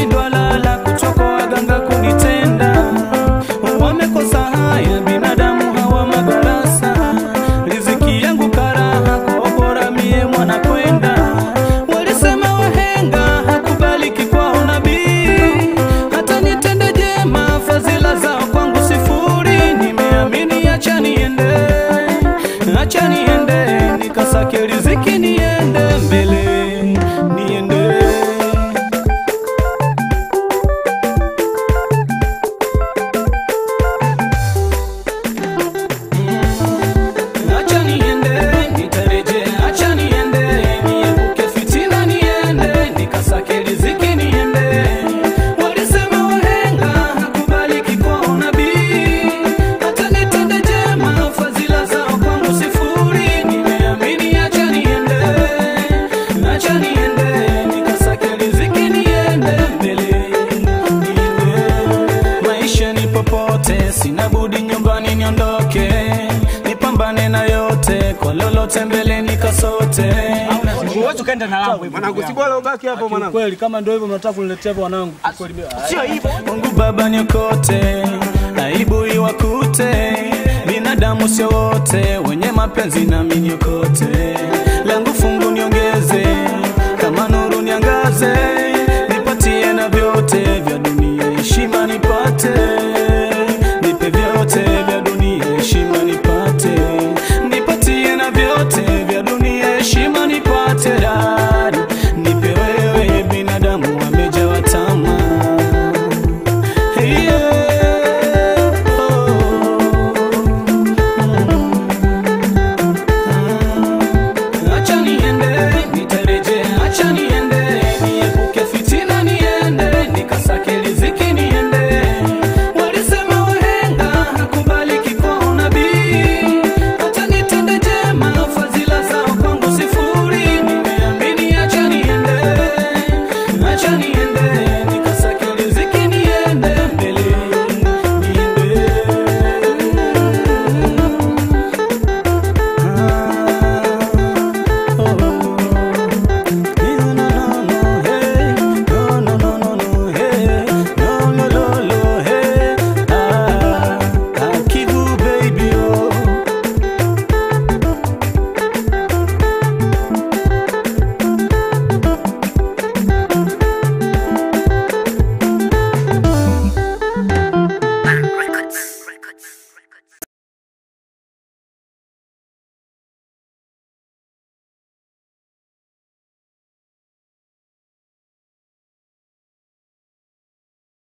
wameshindwa lala, kuchoko waganga kunitenda, wamekosa haya, binadamu hawa madarasa, riziki yangu karaha, kwa bora mie mwana kwenda, walisema wahenga hakubaliki kwao nabii, hata nitende jema, fadhila zao kwangu sifuri, nimeamini acha niende, acha niende, nikasake riziki niende mbele, niende Acha niende, nitarejea, acha niende, niepuke fitina niende, nikasake riziki niende. Walisema wahenga hakubaliki kwao nabii, hata nitende jema, fadhila zao kwangu sifuri. Nimeamini, acha niende, acha niende, nikasake riziki niende mbele, niende. Maisha ni popote, sina budi nyumbani niondoke, nipambane na yote, kwa lolote mbele nikasote. Huwezi ukaenda na langu hivyo. Mwanangu, si bora ubaki hapo mwanangu. Kweli kama ndio hivyo mnataka kuniletea hivyo wanangu. Kweli mimi- Sio hivyo. Mungu Baba niokote, aibu iwakute, binadamu sio wote wenye mapenzi nami niokote, langu fungu niongeze, kama nuru niangaze